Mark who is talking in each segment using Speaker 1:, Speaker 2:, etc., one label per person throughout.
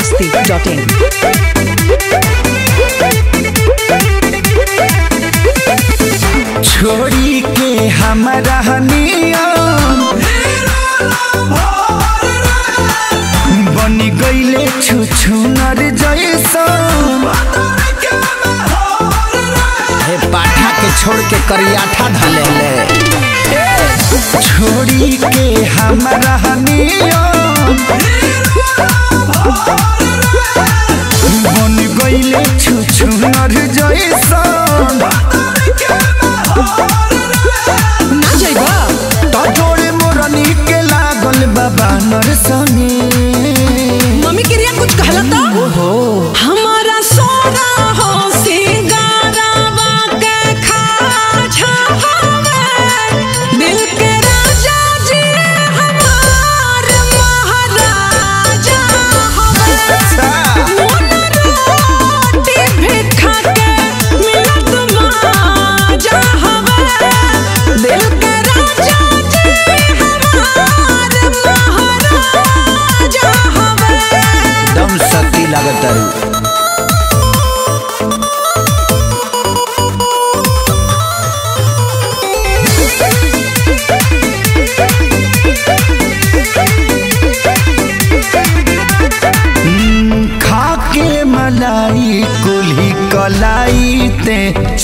Speaker 1: masti.in.
Speaker 2: छोड़ी के हमारा नियम बन गईले छुछुनर जैसन हे पाठा के छोड़ के करियाठा धले ले छोड़ी के हमारा नियम बन गईले छुछुनर जैसन
Speaker 1: ना जाइबा
Speaker 2: तो जोड़े मोरनी के लागल बाबा नरसनी
Speaker 1: मम्मी के रिया कुछ कहला तो
Speaker 2: ओहो
Speaker 1: हमारा सोना हो सिंगारावा के खाजा हवे दिल के राजा जी हमार महाराजा हवे मोन रोटी भी खा के मिलत माजा हवे दिल के राजा जी हमार महाराजा हवे
Speaker 2: दम सती लागत तारू हम्म, खा के मलाई कुल्ही कलाई ते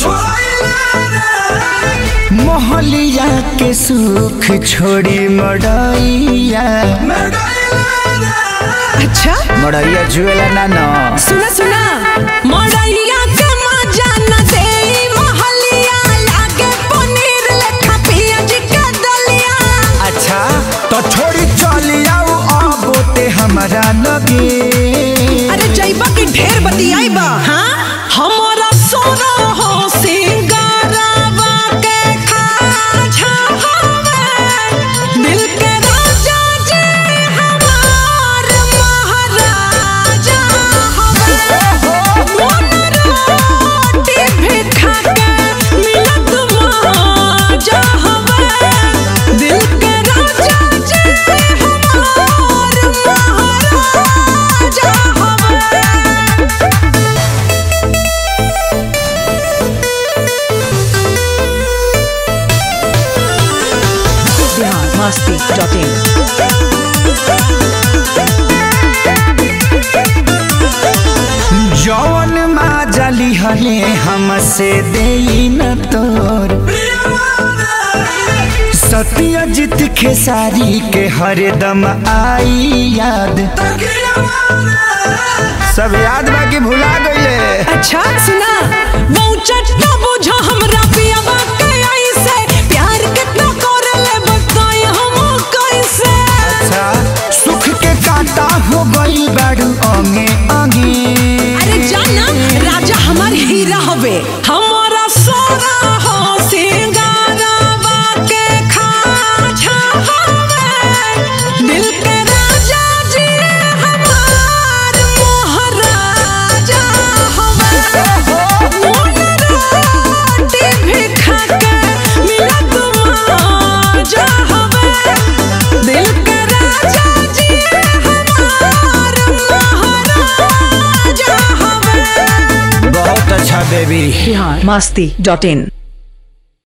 Speaker 2: मोहलिया के सुख छोड़ी मड़ैया
Speaker 1: अच्छा
Speaker 2: मड़ैया जुएला ना ना
Speaker 1: सुना सुना मड़ैया के मजा न देई महलिया लागे पनीर लेखा पियाज के दलिया
Speaker 2: अच्छा तो छोड़ी चली आओ अब ते हमारा लगे
Speaker 1: अरे जइबा की ढेर बतियाइबा हां हमारा सोना हो सिंगारावा के खाजा हवे दिल के राजा जी हमार महाराजा हवे मोन रोटी भी खा के मिलत माजा हवे दिल के राजा जी हमार महाराजा हवे बिहार masti.in.
Speaker 2: जौन माजली हले हमसे दे न तोर सत्यजित खेसारी के हरदम आई याद सब याद बाकी भुला गईले
Speaker 1: अच्छा सुना बहुचट ना बुझा हमरा पियावा के ऐसे प्यार कितना करले बताई हम कैसे
Speaker 2: अच्छा सुख के कांटा हो गई बाड़ू अंगे अंगे
Speaker 1: अरे जाना राजा हमार हीरा हवे हमारा सोना हो सिंगारावा के खाजा हवे दिल के राजा जी हमार महाराजा हवे मोन रोटी भी खा के मिलत माजा हवे दिल के राजा जी हमार महाराजा हवे
Speaker 2: बहुत अच्छा बेबी
Speaker 1: बिहार masti.in